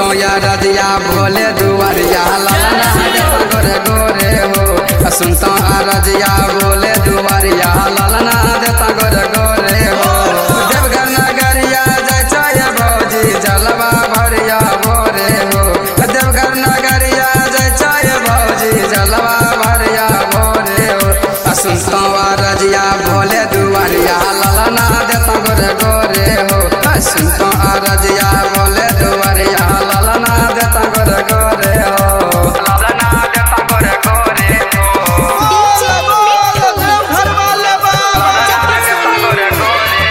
सुनतो या रजिया भोले दुआरिया लालना देता गोरे गोरे हो सुनतो आ रजिया भोले दुआरिया लालना देता गोरे गोरे हो देवघर नगरिया जय जय भौजी जलवा भरिया भोरे हो देवघर नगरिया जय जय भौजी जलवा भरिया भोरे हो सुनतो आ रजिया भोले दुआरिया लालना देता गोरे गोरे हो सुनतो आ रजिया भोले दुआरिया लालना देता गोरे गोरे हो लालना देता गोरे गोरे हो डीजे मिट्टू घर वाले बाबा देता गोरे गोरे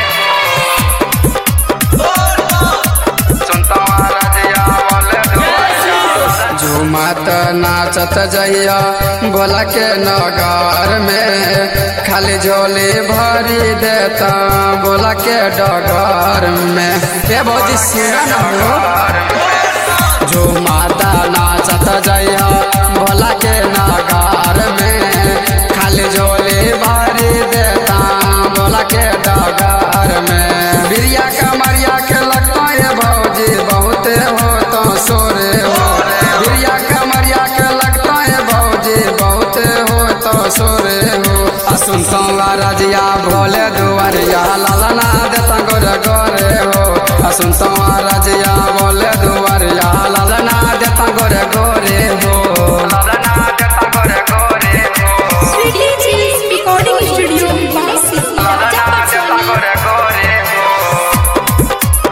सुनतो आ रजिया भोले दुआरिया झूमत नाचत जइया बोला के नगर में खाली झोली भरी देता बोला के डगर में हे भौजी सिंगन हो झूमता नाचत जइया बोला के नगर में खाली झोली भरी देता बोला के डगर में बिरिया कमरिया के लगता है भौजी बहुत हो तो सोरे हो बिरिया कमरिया के लगता है भौजी बहुत हो तो सोरे हो आ सुनता रजिया भोले दुआरिया लालना देता गोरे गोरे हो आ सुनता रजिया भोले दुआरिया लालना देता गोरे गोरे हो लालना देता गोरे गोरे हो डीजे रिकॉर्डिंग स्टूडियो बासी राजा पटसोनी गोरे गोरे हो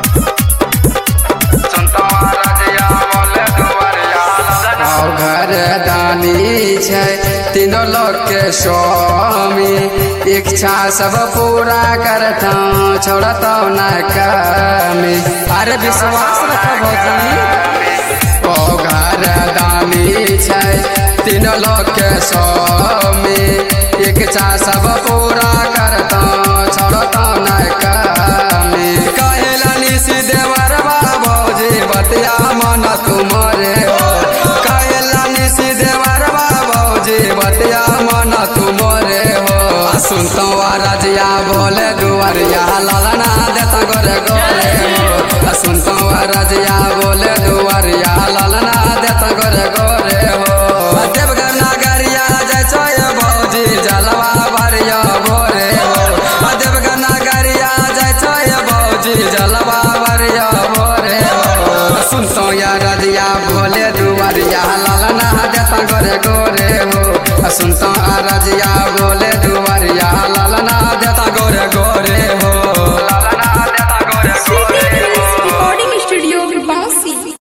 सुनता रजिया भोले दुआरिया और घर दानी छै तीनों लोग के स्वामी इच्छा सब पूरा करता छोड़ता न कमी अरे विश्वास रख भौजी ओ घर दानी छै तीनों लोग के स्वामी इच्छा सब पूरा करता छोड़ता न कमी कहेला निसी देवर भौजी बतिया मन तुम्हारे हो कहेला निसी देवर भौजी बतिया मन तुम्हारे हो आ सुनतो आ रजिया बोले दुआरिया लालना देता गोरे गोरे हो आ सुनतो आ रजिया बोले दुआरिया लालना देता गोरे गोरे हो आ देवघर नगरिया जय जय भौजी जलवा भरिया भोरे हो आ देवघर नगरिया जय जय भौजी जलवा भरिया भोरे हो सुनतो या रजिया भोले दुआरिया लालना देता गोरे गोरे हो सुनतो आ रजिया भोले